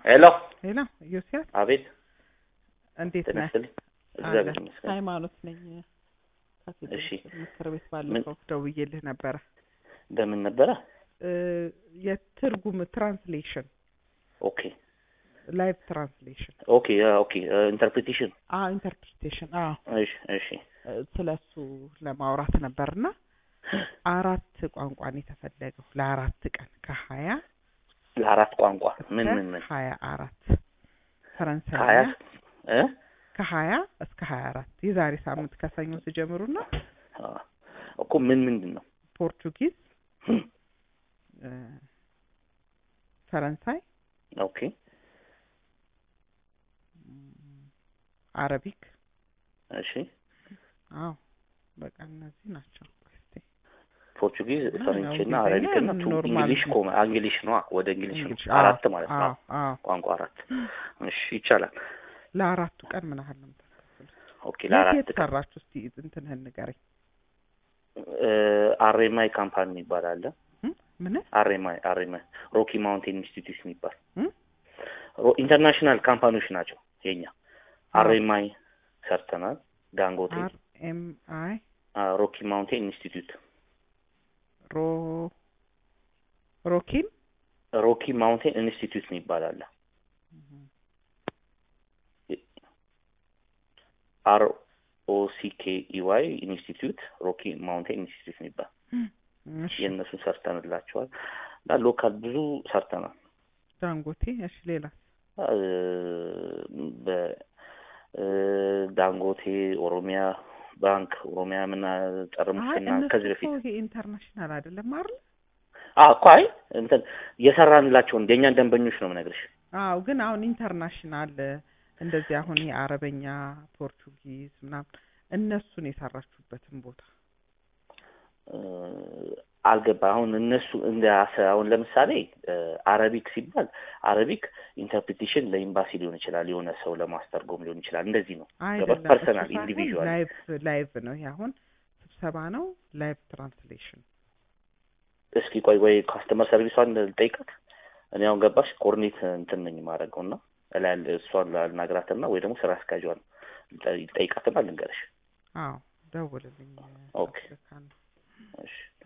ሄሎ ሄሎ ዮሲያስ አቤት እንዴት ነህ? ተነስተልኝ እግዚአብሔር አለ። ይመስገን ሃይማኖት ነኝ ካቴድራል እሺ። ምክር ቤት ባለፈው ደውዬልህ ነበረ በምን ነበረ እ የትርጉም ትራንስሌሽን ኦኬ ላይቭ ትራንስሌሽን ኦኬ አ፣ ኦኬ ኢንተርፕሪቴሽን አ ኢንተርፕሪቴሽን አ እሺ እሺ ስለሱ ለማውራት ነበርና አራት ቋንቋን የተፈለገው ለአራት ቀን ከሀያ ለአራት ቋንቋ ምን እስከ ምን ምን ሀያ አራት ከሀያ ፈረንሳይኛ እ ከሀያ እስከ ሀያ አራት የዛሬ ሳምንት ከሰኞ ሲጀምሩና አ፣ እኮ ምን ምንድን ነው ፖርቹጊዝ እ ፈረንሳይ ኦኬ አረቢክ እሺ አዎ በቃ እነዚህ ናቸው እስቲ ፖርቹጊዝ ያው ፈረንች እና እንግሊዝኛ አረቢክ እና ቱ ኖርማል እንግሊሽ ነው። ኮመ እንግሊሽ ነው ወደ እንግሊሽ ነው እንግሊሽ አራት አዎ፣ ማለት ነው አዎ አዎ ቋንቋ አራት እሺ ይቻላል ለአራቱ ቀን ምን ያህል ነው የምታስከፍሉት? ኦኬ የት ለአራት የት ሰራችሁ እስቲ እንትንህን ንገረኝ አሬማይ ካምፓኒ የሚባል አለ እ? ምን አሬማይ አሬማይ ሮኪ ማውንቴን ኢንስቲትዩት የሚባል እ? ሮ- ኢንተርናሽናል ካምፓኒዎች ናቸው የኛ አዎ። አሬማይ ሰርተናል ዳንጎቴ አር ኤም አይ አ፣ ሮኪ ማውንቴን ኢንስቲትዩት ሮ ሮኪን ሮኪ ማውንቴን ኢንስቲትዩት የሚባል አለ አር ኦ ሲ ኬ ኢ ዋይ ኢንስቲትዩት ሮኪ ማውንቴን ኢንስቲትዩት የሚባል እሺ የእነሱን ሰርተንላቸዋል እና ሎካል ብዙ ሰርተናል ዳንጎቴ እሺ ሌላ አ፣ በ እ፣ ዳንጎቴ ኦሮሚያ ባንክ ኦሮሚያ ምና ጸረ አይ ሙስና እነሱ ከዚህ እኮ በፊት ይሄ ኢንተርናሽናል አይደለም አይደል አዎ እኮ አይ እንትን የሰራንላቸውን የእኛን ደንበኞች ነው የምነግርሽ አዎ ግን አሁን ኢንተርናሽናል እንደዚህ አሁን ይሄ አረበኛ ፖርቹጊዝ ምናምን እነሱን የሰራችሁበትን ቦታ እ፣ አልገባ አሁን እነሱ እንደ አሰ- አሁን ለምሳሌ እ፣ አረቢክ ሲባል አረቢክ ኢንተርፕሪቴሽን ለኤምባሲ ሊሆን ይችላል የሆነ ሰው ለማስተርጎም ሊሆን ይችላል እንደዚህ ነው አይደለም ፐርሰናል እሱ ሳይሆን ኢንዲቪዥዋል ላይቭ ላይቭ ነው ይሄ አሁን ስብሰባ ነው ላይቭ ትራንስሌሽን እስኪ ቆይ ወይ ካስተመር ሰርቪሷን ልጠይቃት እኔ አሁን ገባሽ ኮርኔት እንትን ነኝ የማደርገው እና እላይ ያለ እሷን ላናግራትና ወይ ደግሞ ስራ አስኪያጇን ልጠይቃትና ልንገርሽ አዎ ደውልልኝ ኦኬ። አፍሪካን እሺ